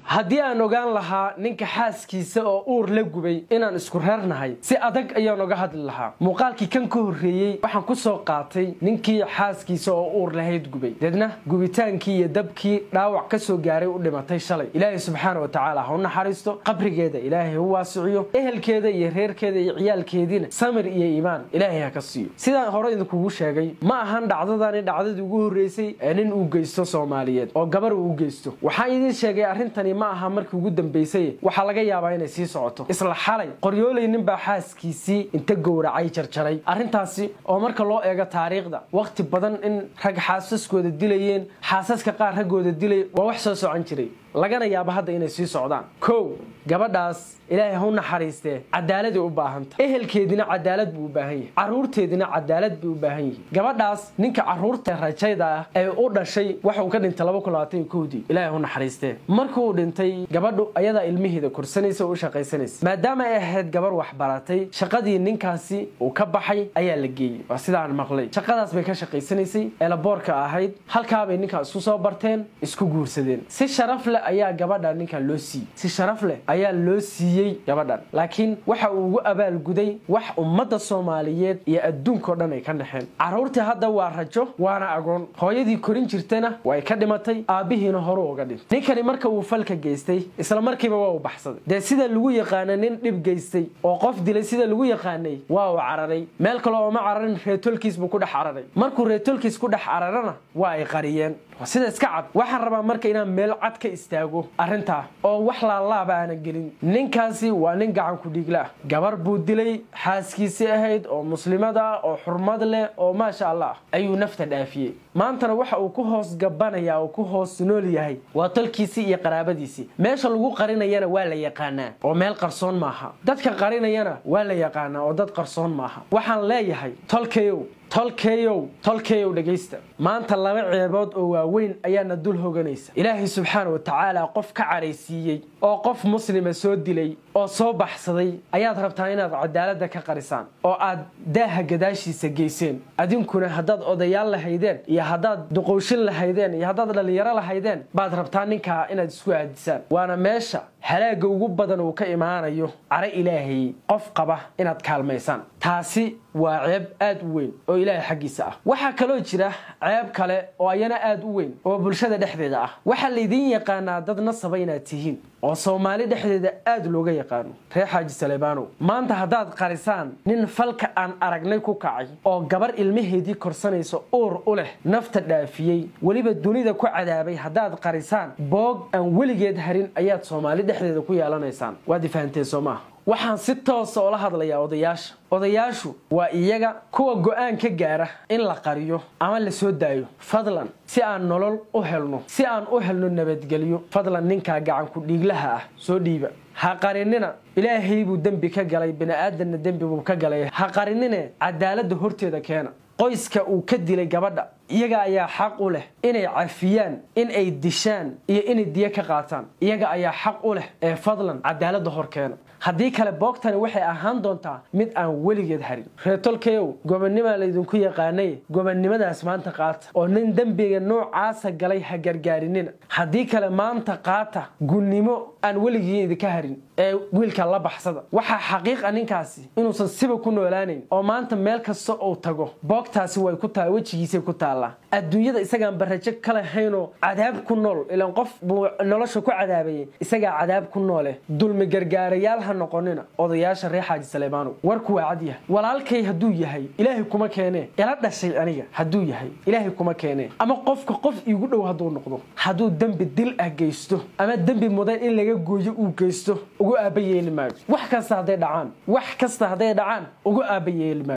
haddii aan ogaan lahaa ninka xaaskiisa oo uur la gubay inaan isku reernahay si adag ayaan oga hadli lahaa muuqaalkii kan ka horreeyey waxaan ku soo qaatay ninkii xaaskiisa oo uur lahayd gubay deedna gubitaankii iyo dabkii dhaawac ka soo gaaray u dhimatay shalay ilaahay subxaana wa tacaala ha u naxariisto qabrigeeda ilaahay u waasiciyo ehelkeeda iyo reerkeeda iyo ciyaalkeediina samir iyo iimaan ilaahay ha ka siiyo sidaan hore idinkugu sheegay ma ahan dhacdadani dhacdadii ugu horreysay ee nin uu geysto soomaaliyeed oo gabar uu u geysto waxaan idiin sheegay arrintani ma aha markii ugu dambeysay waxaa laga yaabaa inay sii socoto isla xalay qoryooley ninbaa xaaskiisii inta gowracay jarjaray arrintaasi oo marka loo eego taariikhda wakhti badan in rag xaasaskooda dilayeen xaasaska qaar raggooda dilay waa wax soo socon jiray lagana yaabo hadda inay sii socdaan kow gabadhaas ilaahay ha u naxariistee cadaaladay u baahanta ehelkeedina cadaalad buu u baahan yahay caruurteedina cadaalad bay u baahan yihin gabadhaas ninka caruurta rajayda ah ee u dhashay waxa uu ka dhintay laba kun labaatan iyo kowdii ilaahay ha u naxariistee markuu dhintay gabadhu ayadaa ilmiheeda korsanaysa oo u shaqaysanaysa maadaama ay ahayd gabar waxbaratay shaqadii ninkaasi uu ka baxay ayaa la geeyey waa sidaan maqlay shaqadaas bay ka shaqaysanaysay eelaboorka ahayd halkaabay ninkaa isku soo barteen isku guursadeen si sharaf leh ayaa gabadha ninkan loo siiyey si sharaf leh ayaa loo siiyey gabadhan laakiin waxa uu ugu abaalguday wax ummadda soomaaliyeed iyo adduunkao dhan ay ka dhexeen carruurtii hadda waa rajo waana agoon hooyadii korin jirtana way ka dhimatay aabbihiina horu uga dhintay ninkani marka uu falka geystay isla markiiba waa uu baxsaday dee sida lagu yaqaana nin dhib geystay oo qof dilay sida lagu yaqaanay waa uu cararay meel kale ooma cararin reetolkiis buu ku dhex cararay markuu reetolkiis ku dhex cararana waa ay qariyeen sida iska cad waxaan rabaa marka inaan meel cad ka istaago arrintaa oo wax laalaaba aanan gelin ninkaasi waa nin gacan ku dhiigla ah gabar buu dilay xaaskiisii ahayd oo muslimad ah oo xurmad leh oo maasha allah ayuu nafta dhaafiyey maantana waxa uu ku hoos gabanaya oo ku hoos nool yahay waa tolkiisii iyo qaraabadiisii meesha lagu qarinayana waa la yaqaanaa oo meel qarsoon maaha dadka qarinayana waa la yaqaanaa oo dad qarsoon maaha waxaan leeyahay tolkayow tolkeeyow tolkeeyow dhegaysta maanta laba ceebood oo waaweyn ayaana dul hoganaysa ilaahay subxaana wa tacaala qof ka caraysiiyey oo qof muslima soo dilay oo soo baxsaday ayaad rabtaa inaad cadaaladda ka qarisaan oo aad daaha gadaashiisa geyseen adinkuna haddaad odayaal lahaydeen iyo haddaad duqowshin lahaydeen iyo haddaad dhallinyaro lahaydeen baad rabtaa ninkaa inaad isku aadisaan waana meesha halaaga ugu badan uu ka imaanayo caro ilaahay qof qaba inaad kaalmaysaan taasi waa ceeb aad u weyn oo ilaahay xaggiisa ah waxaa kaloo jira ceeb kale oo ayana aad u weyn oo bulshada dhexdeeda ah waxaa laydiin yaqaanaa dad nasaba inaad tihiin oo soomaali dhexdeeda aad looga yaqaano reer xaaji saleebaanow maanta haddaad qarisaan nin falka aan aragnay ku kacay oo gabar ilmaheedii korsanaysa uur u leh nafta dhaafiyey weliba dunida ku cadaabay haddaad qarisaan boog aan weligeed harin ayaad soomaali dhexdeeda ku yeelanaysaan waad ifahanteen soo maaha waxaan si toosa oola hadlayaa odayaasha odayaashu waa iyaga kuwa go-aan ka gaara in la qariyo ama la soo daayo fadlan si aan nolol u helno si aan u helno nabadgelyo fadlan ninkaa gacanku dhiiglaha ah soo dhiiba ha qarinina ilaahay buu dembi ka galay bini'aadanna dembi buu ka galay ha qarinine cadaaladda horteeda keena qoyska uu ka dilay gabadha iyaga ayaa xaq u leh inay cafiyaan in ay dishaan iyo inay diyo ka qaataan iyaga ayaa xaq u leh ee fadlan cadaaladda hor keena haddii kale boogtani waxay ahaan doontaa mid aan weligeed harin reetolkeyow gobonnimaa laydinku yaqaanay gobonnimadaas maanta qaata oo nin dembiga noocaasa galay ha gargaarinina haddii kale maanta qaata gunnimo aan weligii idinka harin ee wiilka la baxsada waxaa xaqiiqa ninkaasi inuusan siba ku noolaanayn oo maanta meel kasta uu tago boogtaasi way ku tahay wejigiisay ku taallaa adduunyada isagaan barajo ka lahaynoo cadaab ku nool ilaan qof buu nolosha ku cadaabayay isagaa cadaab ku noole dulmi gargaarayaal ha noqonina odayaasha reer xaaji saleebaanow warku waa cad yahay walaalkay hadduu yahay ilaahay kuma keenee ila dhashay aniga hadduu yahay ilaahay kuma keenee ama qofka qof iigu dhow hadduu noqdo hadduu dembi dil ah geysto ama dembi mudan in laga gooyo uu geysto ugu aaba yeeli maayo wax kasta hadday dhacaan wax kasta hadday dhacaan ugu aaba yeeli maayo